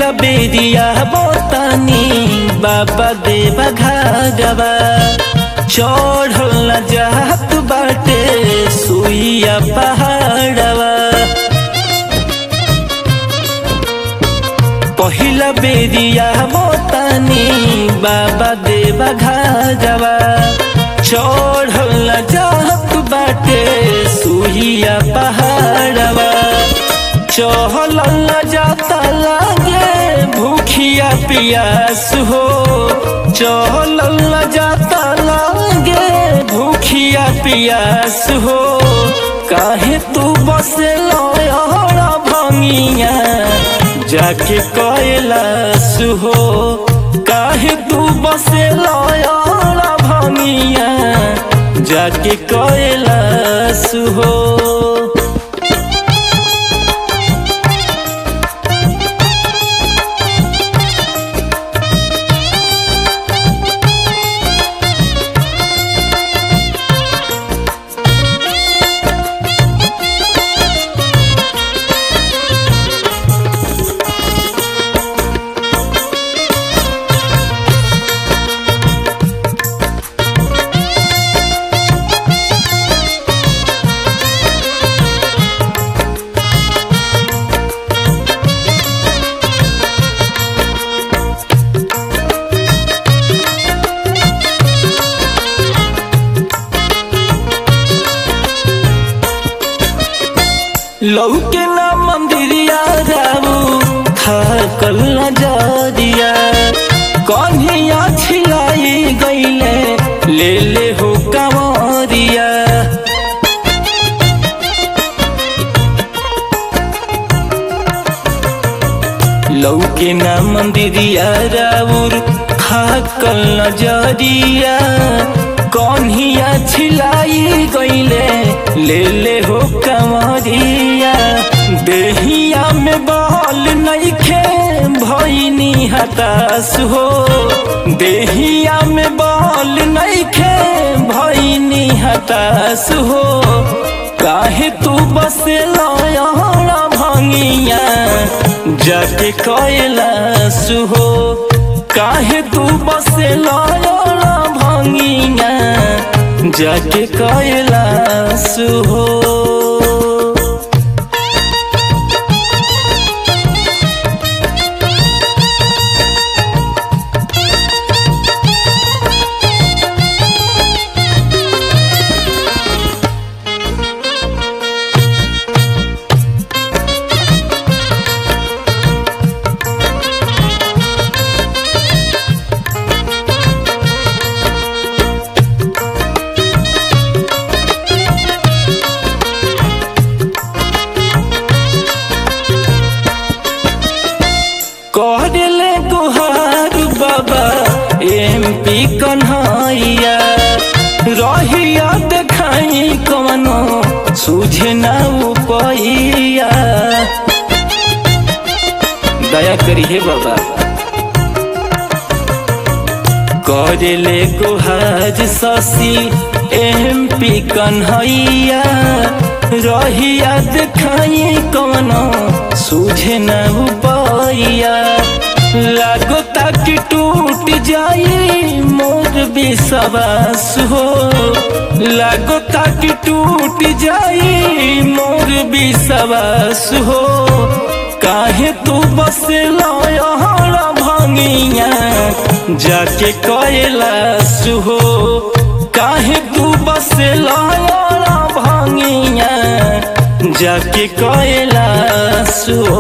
पहिला बेरिया बतानी बाबा देवा घागवा चढ़ल न जात बाटे सुइया पहाड़वा पहिला बेरिया बतानी बाबा देवा घागवा चढ़ल न जात बाटे सुइया पहाड़वा चहल न जाता लागे भूखिया पियास हो चहल न जाता लागे भूखिया पियास हो काहे तू बसे लड़ा भंगिया जाके कैलाश हो काहे तू बसे लड़ा भंगिया जाके कैलाश हो लौके ना मंदिरिया जाऊ थाकल न जरिया कन्हिया छिलाई गईले ले ले हो कंवरिया लौके ना मंदिरिया राउर थाकल न जरिया कन्हिया छिलाई गईले ले ले हो कंवरिया देहिया में बल नइखे भइनी हताश हो देहिया में बल नइखे भइनी हताश हो काहे तू बसे लड़ा भंगिया जाके कैलाश हो काहे तू बसे लड़ा भंगिया जाके कैलाश हो कहले गुहार बाबा एम पी कन्हैया रहिया देखाई कवनो सूझे ना उपैया दया करी हे बाबा करले गुहार शशि एम पी कन्हैया रहिया देखाई कवनो सूझे न उपैया लागो तक टूट जाई मोर विश्वास हो लागो तक टूट जाई मोर विश्वास हो काहे तू बस लहरा भंगिया जाके कैलाश हो काहे तू बस लहरा भंगिया जाके कैलाश हो